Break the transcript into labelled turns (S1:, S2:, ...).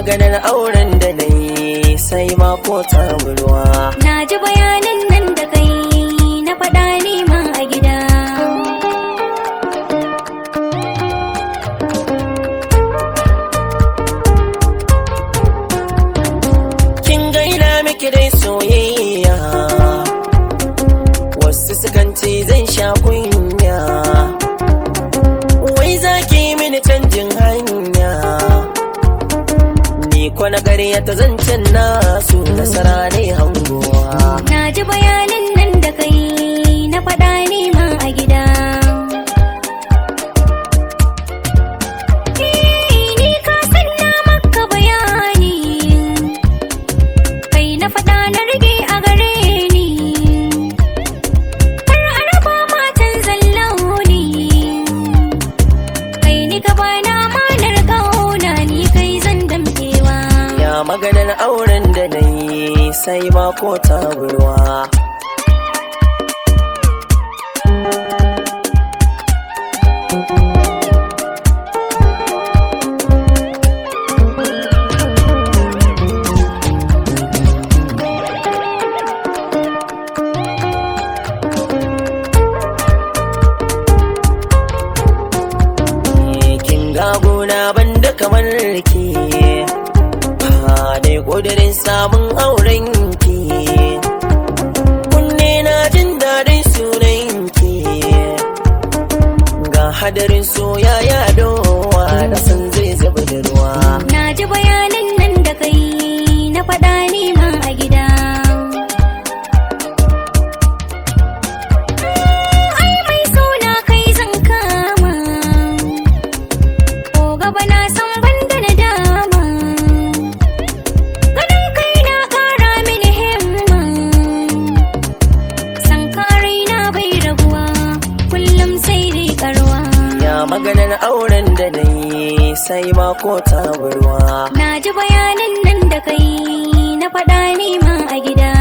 S1: maganar auren da na yi sai mako ta burwa
S2: Na ji bayanin nan da kai na faɗa neman a gida.
S1: kin gaina miki dai soyayya wasu sukan ce zan sha kunya wai za ki yi mini canjin hanya ni ko na ƙarya ta zancen nasu nasara ne hangowa
S2: Na ji bayanin nan da kai na faɗa neman a gida. Eh, Ni ka san na maka bayani, kai na faɗa na rage a gare ni. Kar a raba matan zallauni, kai ni ka bana amanar ƙauna ni kai zan damkewa.
S1: ya maganar auren da na yi sai mako ta burwa kin gagona banda kamar ki ha dai kudirin samun auren ki kunne na jin daɗin sunan ki ga hadarin soya ya dowa na san zai zaba da ruwa
S2: Na ji bayanin nan da kai na faɗa neman a gida. Ai mai suna kai zan kama, ko gaba na san banda na dama. Ganin kai na ƙara mini himma, san karai na bai rabuwa, kullum sai dai ƙaruwa.
S1: ya maganar auren da na yi sai mako ta burwa
S2: Na ji bayanin nan da kai na faɗa neman a gida.